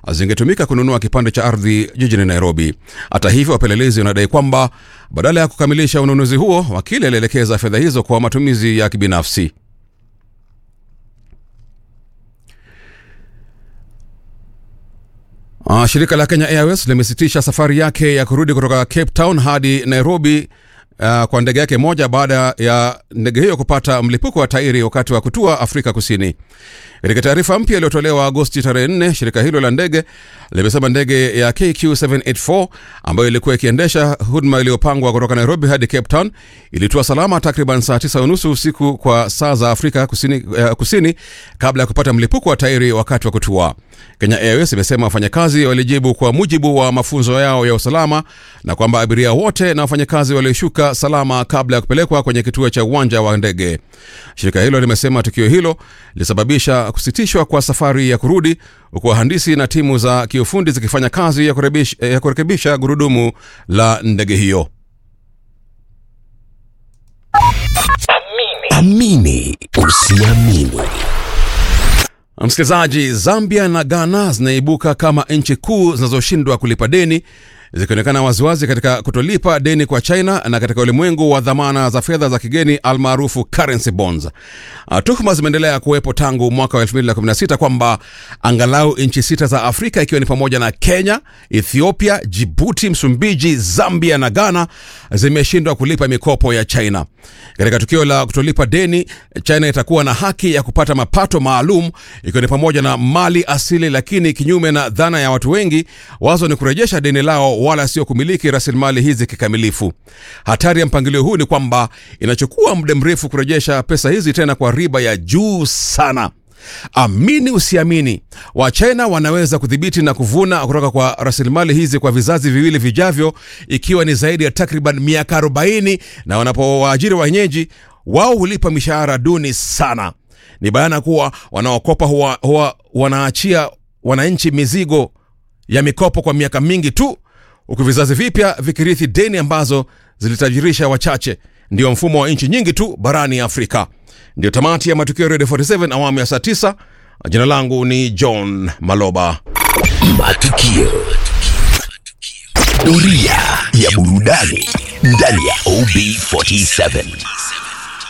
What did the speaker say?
zingetumika kununua kipande cha ardhi jijini Nairobi. Hata hivyo, wapelelezi wanadai kwamba badala ya kukamilisha ununuzi huo, wakili alielekeza fedha hizo kwa matumizi ya kibinafsi. Uh, shirika la Kenya Airways limesitisha safari yake ya kurudi kutoka Cape Town hadi Nairobi uh, kwa ndege yake moja baada ya ndege hiyo kupata mlipuko wa tairi wakati wa kutua Afrika Kusini. Katika taarifa mpya iliyotolewa Agosti tarehe 4, shirika hilo la ndege limesema ndege ya KQ784 ambayo ilikuwa ikiendesha huduma iliyopangwa kutoka Nairobi hadi Cape Town ilitua salama takriban saa 9 unusu usiku kwa saa za Afrika Kusini, uh, kusini kabla ya kupata mlipuko wa tairi wakati wa kutua. Kenya Airways imesema wafanyakazi walijibu kwa mujibu wa mafunzo yao ya usalama na kwamba abiria wote na wafanyakazi walishuka salama kabla ya kupelekwa kwenye kituo cha uwanja wa ndege. Shirika hilo limesema tukio hilo lilisababisha kusitishwa kwa safari ya kurudi huku wahandisi na timu za kiufundi zikifanya kazi ya kurekebisha, ya kurekebisha gurudumu la ndege hiyo. Amini usiamini. Msikilizaji, Zambia na Ghana zinaibuka kama nchi kuu zinazoshindwa kulipa deni zikionekana waziwazi katika kutolipa deni kwa China na katika ulimwengu wa dhamana za fedha za kigeni almaarufu currency bonds. Tuhuma zimeendelea kuwepo tangu mwaka wa 2016 kwamba angalau nchi sita za Afrika ikiwa ni pamoja na Kenya, Ethiopia, Jibuti, Msumbiji, Zambia na Ghana zimeshindwa kulipa mikopo ya China. Katika tukio la kutolipa deni, China itakuwa na haki ya kupata mapato maalum ikiwa ni pamoja na mali asili, lakini kinyume na dhana ya watu wengi, wazo ni kurejesha deni lao wala sio kumiliki rasilimali hizi kikamilifu. Hatari ya mpangilio huu ni kwamba inachukua muda mrefu kurejesha pesa hizi tena kwa riba ya juu sana. Amini usiamini, Wachina wanaweza kudhibiti na kuvuna kutoka kwa rasilimali hizi kwa vizazi viwili vijavyo, ikiwa ni zaidi ya takriban miaka 40, na wanapowaajiri wenyeji wao hulipa mishahara duni sana. Ni bayana kuwa wanaokopa huwa, huwa wanaachia wananchi mizigo ya mikopo kwa miaka mingi tu huku vizazi vipya vikirithi deni ambazo zilitajirisha wachache. Ndio mfumo wa nchi nyingi tu barani Afrika. Ndio tamati ya matukio Radio 47 awamu ya saa 9. Jina langu ni John Maloba. Matukio. Doria ya burudani ndani ya OB47.